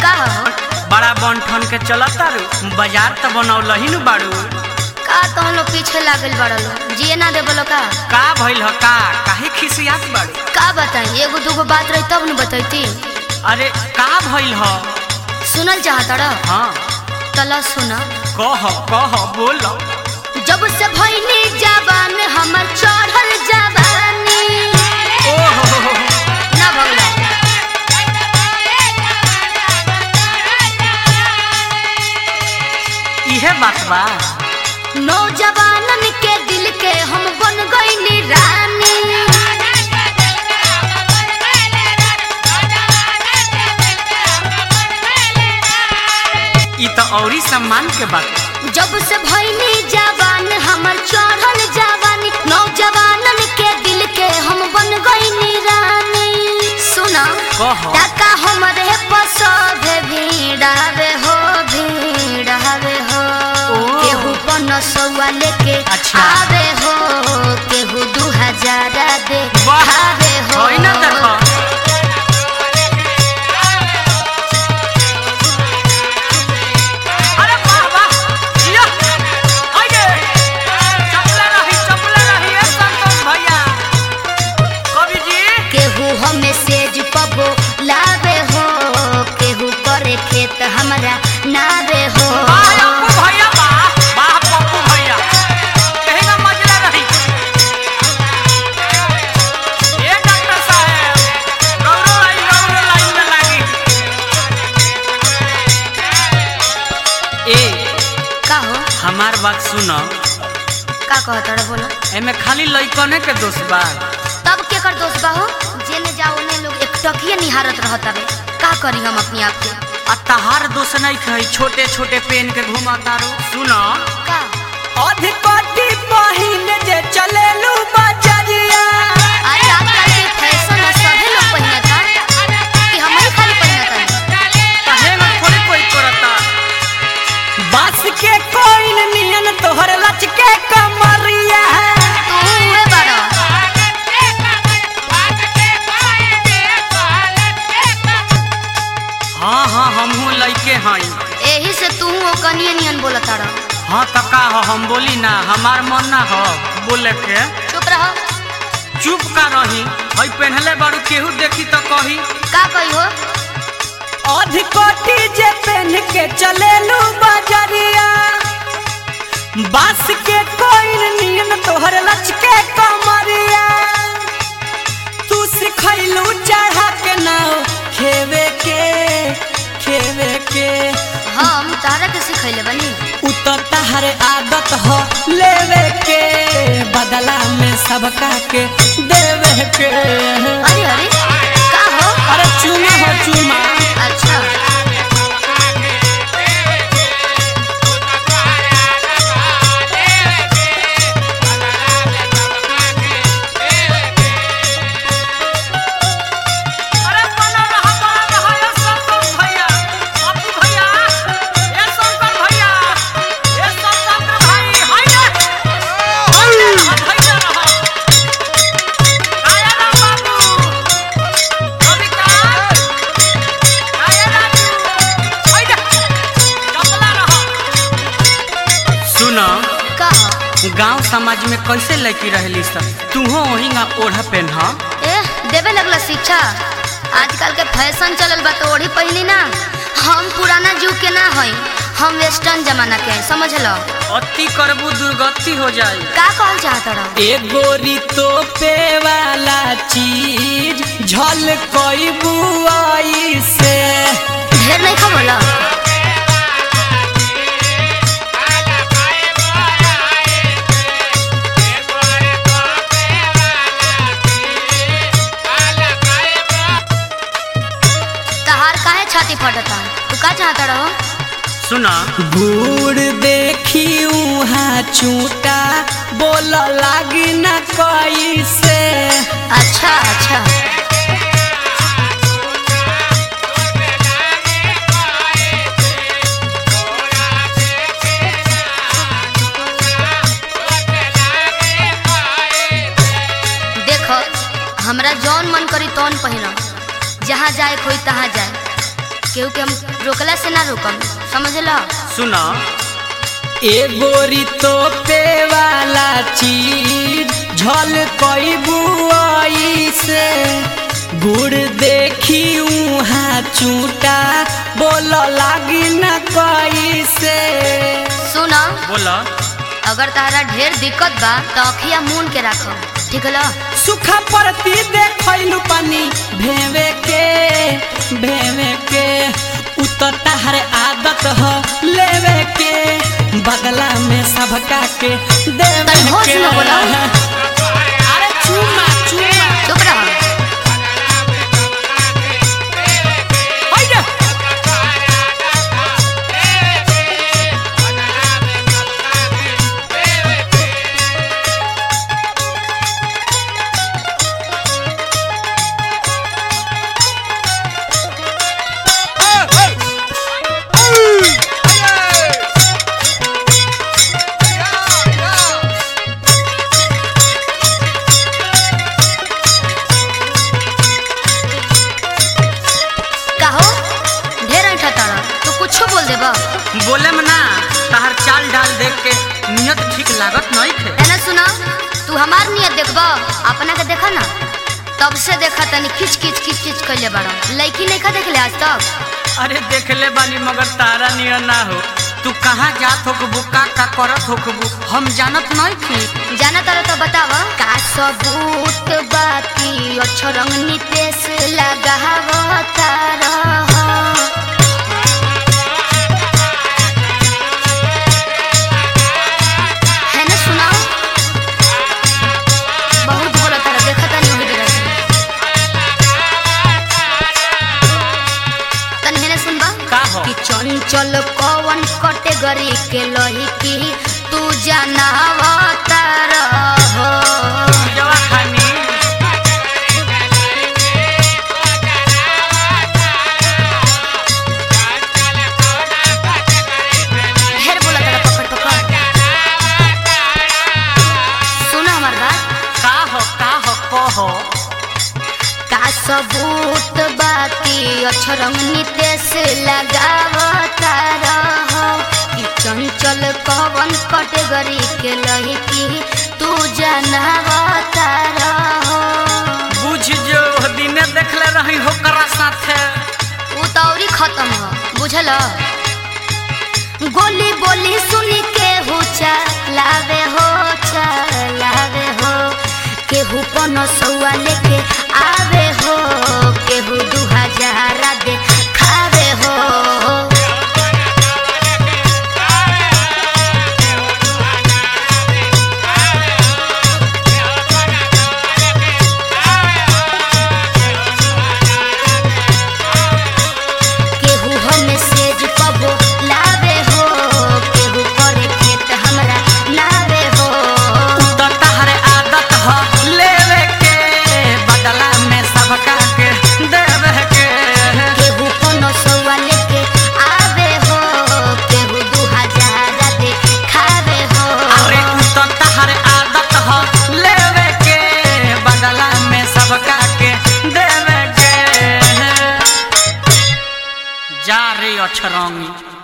का हो बड़ा बन ठन के चलत तारू बाजार त बनौल ही नु बाड़ू का तो लोग पीछे लागल बड़ा लो जिए ना दे बोलो का का भइल ह का काहे खिसियात बाड़ू का बताई एगो दूगो बात रही तब न बतैती अरे का भइल ह सुनल चाहता रह हाँ तला सुना कह कह बोल जब से भइनी जवान हमर चढ़ल जवानी ओहो ना भगला इहे बात बा नौजवानन के दिल के हम बन गईनी रानी ई त औरी सम्मान के बात जब से भइनी जवान हमर चढ़ल जवानी नौजवानन के दिल के हम बन गईनी रानी सुना कह टाका हमरे पसोभे भीड़ावे हो भीड़ावे हो ओ। केहू पन सौआ लेके अच्छा। आवे हो केहू दू हजार दे वाह आवे हो होई ना देखो अरे वाह वाह जिया आइए चपला रही चपला रही ए संतोष भैया कवि जी केहू हमें सेज पबो लावे हो केहू करे खेत हमरा नावे हो वाह पप्पू भैया वाह वाह पप्पू भैया कहीं ना मजला रही ए डॉक्टर साहब गौरव आई गौरव लाइन में लागी ए का हो हमार बात सुनो का कहत रह बोलो एमे खाली लइकने के दोष बा तब के कर दोस्त बा हो जेने जाओ ने लोग एक टकिए निहारत रहत हवे का करी हम अपने आप के आ तहार दोष नहीं कही छोटे छोटे पेन के घुमा तारो सुनो का अधिपति पहिने जे चलेलू बजरिया अरे आजकल के फैशन है सभी लोग पहनता कि हम ही खाली पहनता कहे में थोड़ी कोई करता बास के कोइन नियन तोहर लच के कमरिया तू हुए बड़ा हाँ हाँ हमहू लइके हई एही से तू ओ कनिए नियन बोलता रह हाँ त का हो हम बोली ना हमार मन ना हो बोले के चुप रह चुप का रही हई पहनले बारू केहू देखी तो कही का कही हो अधिकोटी जे पहन के चलेलू बजरिया बास के कोइन नियन तोहर लच के कमरिया तू सिखैलू चढ़ा के नाव खेवे के खेवे के हम तारा के सिखैले बनी उ तो तहर आदत हो लेवे के बदला में सबका के देवे के अरे अरे का हो अरे चुमा हो चुमा अच्छा अरे बना रहा बना रहा ये संतोष भैया अपू भैया ये शंकर भैया ये संतोष भाई हाय हाय हाय रहा आया ना बाबू कविता आया राजू हाय चपला रहा सुनो का हो गांव समाज में कैसे लड़की रहली सब तूहो वही ओढ़ा पहन ए देवे लगला शिक्षा आजकल के फैशन चलल बा तो ओढ़ी पहली ना हम पुराना जुग के ना हई हम वेस्टर्न जमाना के हैं, समझ लो अति करबू दुर्गति हो जाई का कहल चाहत रह एगोरी तो पे वाला चीज झल कोई बुआई से ढेर नहीं खबोला तहार काहे छाती फटता तू का चाहता रहो सुना बूढ़ देखी उहाँ चूटा बोल लागी न कोई से अच्छा अच्छा हमरा जौन मन करी तौन पहिनम जहाँ जाए कोई तहाँ जाए केहू के हम रोकला से ना रोकम समझ लो सुनो एगोरी तो पे वाला चीज झल कई बुआई से गुड़ देखी उहाँ चूटा बोल लागी न कई से सुनो बोलो अगर तारा ढेर दिक्कत बा तो अखिया मून के रखो ठीक लो सुखा परती देखलू पानी भेवे के भेवे के उतता हर आदत ह लेवे के बदला में सबका के देवे तनी होश के में बोलो। अरे चुमा चुमा चुप रहो हैया कहो ढेर ऐठा तारा तो कुछ बोल देबा बोले में ना तहर चाल डाल देख के नियत ठीक लागत नहीं थे एना सुना तू हमार नियत देखबा अपना के देखा ना तब से देखा तनी खिच खिच खिच खिच कैले बड़ा लड़की नहीं खा देख ले आज तक अरे देख ले बानी मगर तारा नियर ना हो तू कहाँ जात होकबू का का करत होकबू हम जानत नहीं थी जाना तारा तो बतावा का सबूत बाकी अच्छो रंग नितेश लगावा तारा है ना सुनाओ बहुत बोला तारा देखा तानी वही जगह से तनी है ना सुनबा का हो कि चंचल कवन कैटेगरी के लही की तू जनावा तारा हो जवा खानी ढेर बोला तारा पकड़ पकड़ सुनो हमार बात का हो का हो कहो का सबूत बाकी अक्षरंग नितेश लगावता रहो कि चंचल कवन कैटेगरी के लड़की तू जनावता रहो बुझ जो दिने देखले रही हो करा साथे उ तौरी खत्म हो बुझल गोली बोली सुन के हो लावे हो लावे हो केहू पन सौआ लेके आवे हो केहू दू हजार दे खावे हो केहू हमें सेज पबो लावे हो केहू करे खेत हमरा लावे हो तो तहर आदत हो लेवे के बदला में सबका के देवे के केहू कोनो सौआ लेके आवे हो केहू दू हजार दे खावे हो अरे तो तहर आदत हो लेवे के बदला में सबका के देवे के जा रे अछरंगी